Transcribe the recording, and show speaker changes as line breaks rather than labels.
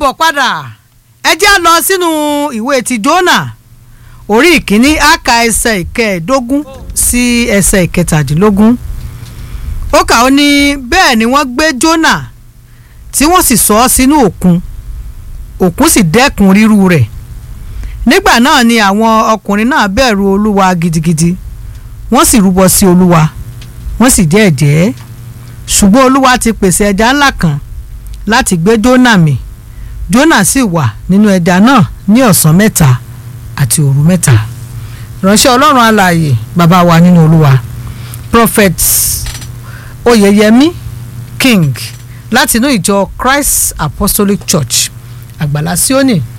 káàbọ̀ padà ẹ jẹ́ á lọ sínú ìwé ti Jónà orí ìkíní àka ẹsẹ̀ ìkẹẹ̀ẹ́dógún sí ẹsẹ̀ ìkẹtàdínlógún ó kà ó ní bẹ́ẹ̀ ni wọ́n gbé Jónà tí wọ́n sì sọ ọ́ sínú òkun òkun sì dẹ́kun ríru rẹ̀ nígbà náà ni àwọn ọkùnrin náà bẹ̀rù olúwa gidigidi wọ́n sì rúbọ sí olúwa wọ́n sì jẹ́ ẹ̀jẹ́ ṣùgbọ́n olúwa ti pèsè ẹja ńlá kan láti gbé Jónà mì Jónà sì wà nínú ẹja náà ní ọ̀sán mẹ́ta àti òru mẹ́ta ìránṣẹ́ ọlọ́run alààyè bàbá wa nínú olúwa prophet oyeyemi king láti inú ìjọ Christ Apostolic Church àgbàlá Síónì